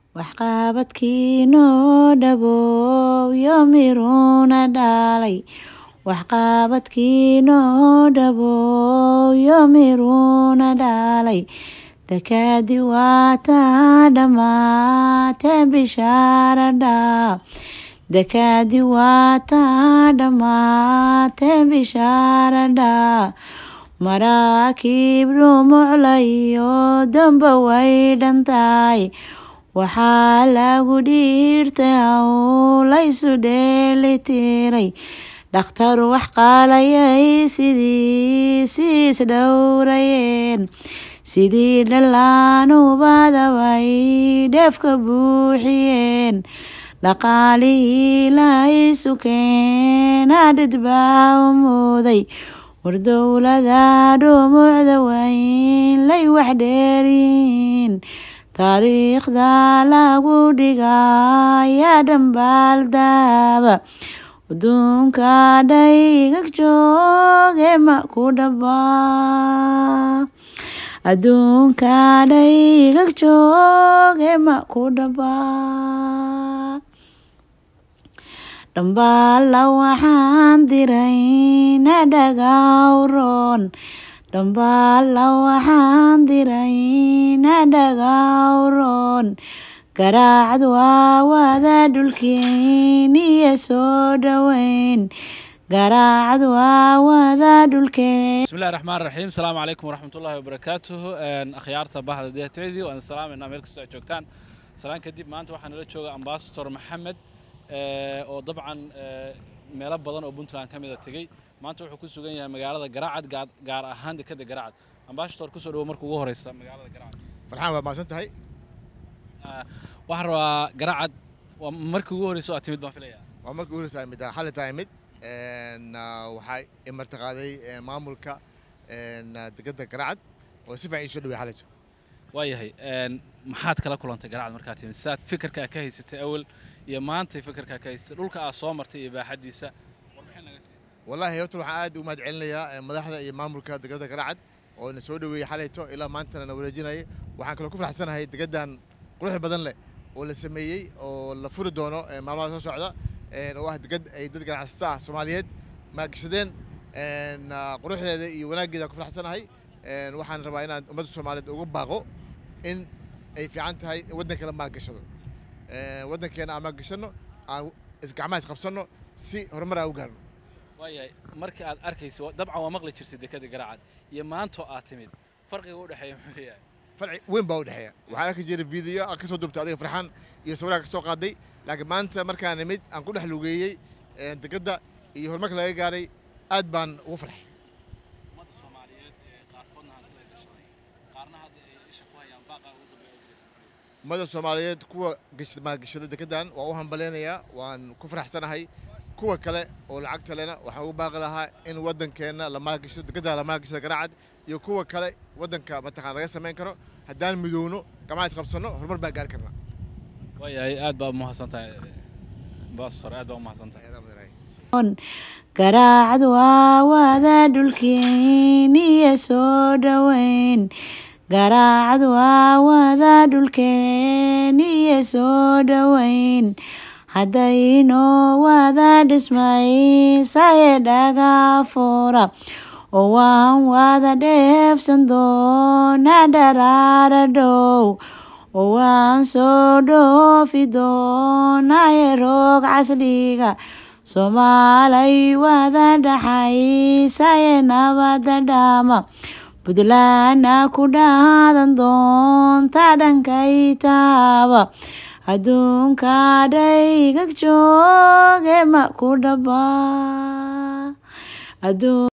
waxqabadkiinoo dhabow yomiruna dhalay waxqabadkiinoo dhabow yomiruna dhalay dakaadi waataa dhammaatee bishaaradhaa dakaadi waataa dhammaatee bishaaradhaa maraakiib dhumuclayo damba way dhantahay waxaa lagu dhiirtay howlaysu dheelitiray dhakhtar wax qaalayay sidii siis dhowrayeen sidii dhallaanubadabay dheefka buuxiyeen dhaqaalihii lahaysu keena dhidbaa u mooday war dowlada dhumucda wayn lay wax dheeryihiin taariikhda lagu dhigayaa dhambaal daaba aduunka dhaygag jooge ma ku dhabaa adduunka dhaygag jooge ma ku dhabaa dhambaalla waxaan dirayna dhagawroon dhambaalla waxaan dirayna dhagawroon garaacad waa wada dhulkeen iyo soo dhoweyn garaacad waa wada dhulkeen bismillahi raxmaan raxiim asalaamu calaykum waraxmatullahi wabarakaatuhu akhyaarta bahda d t v waan salaamayna meel kastoo aad joogtaan salaan kadib maanta waxaa nala jooga ambasador maxamed oo dabcan meelo badan oo puntland ka mida tegey maanta wuxuu ku sugan yahay magaalada garaacad gaar ahaan dekeda garaacad ambasador kusoo dhawo marka ugu horeysa magaalada garaacad farxaan waa mahadsan tahay waxaan rabaa garaacad waa markii ugu horeysa oo aad timid baan filayaa waa markii ugu horeysa mid xalli tahay mid waxaa imartaqaaday maamulka degada garaacad oo si fiican ii soo dhawey xallijo waayahay maxaad kala kulantay garaacad markaad timid sidaad fikirkaa ka haysatay awal iyo maantay fikirkaa ka haysatay dhulka aad soo martay iyo baaxaddiisa warbixin naga sii wallaahi horta waxaan aad u mahad celinayaa madaxda iyo maamulka degada garaacad oo na soo dhaweeyey xalayto ilaa maantana na wareejinayay waxaan kaloo ku faraxsanahay degadan qurux badan leh oo la sameeyey oo la furi doono maalmaha soo socda oo ah degad ay dad ganacsata ah soomaaliyeed maalgashadeen quruxdeeda iyo wanaaggeeda ku faraxsanahay waxaan rabaa inaan ummadda soomaaliyeed ugu baaqo in ay fiican tahay in waddanka la maalgashado waddankeena aan maalgashanno aan isgacmaha isqabsanno si horumar aan u gaarno waayahay markii aad arkaysa dabcan waa maqli jirtay dekada garaacad iyo maantoo aad timid farqiga u dhexeeya muxuu yahay farci weyn baa u dhexeeya waxaan arki jiray video aan ka soo duubtay adiga farxaan iyo sawiraha ka soo qaaday laakiin maanta markaan nimid aan ku dhex lugeeyey degadda iyo horumarka laga gaaray aad baan ugu farxay ummadda soomaaliyeed ee qaarkoodna hantida gashaday qaarna hadda ay isha ku hayaan baaqaa ugu dambeeya u diraysan ummadda soomaaliyeed kuwa maalgashada degadan waa u hambaleynayaa waan ku faraxsanahay kuwa kale oo lacagta lena waxaan ugu baaqi lahaa in waddankeenna la maalgashado degadda la maalgashada garaacad iyo kuwa kale waddanka mataqaan laga samayn karo haddaan midowno gamaha isqabsanno horumar baan gaari karnaa waayahay aad baa umahadsan tahay ambassador aad baa umahadsan tahay garaacad waa wada dhulkeen iyo soo dhoweyn garaacad waa wada dhulkeen iyo soo dhoweyn haddaynoo wada dhismaysaye dhaga fura oo waan wada dheefsan doona dharaara dhow oo waan soo dhoofi doonaye roog casliga soomaalay wada dhaxaysaye nabada dhaama puntlandna ku dhaadan doonta dhankay taaba adduunka dhaygag jooge ma ku dhabaa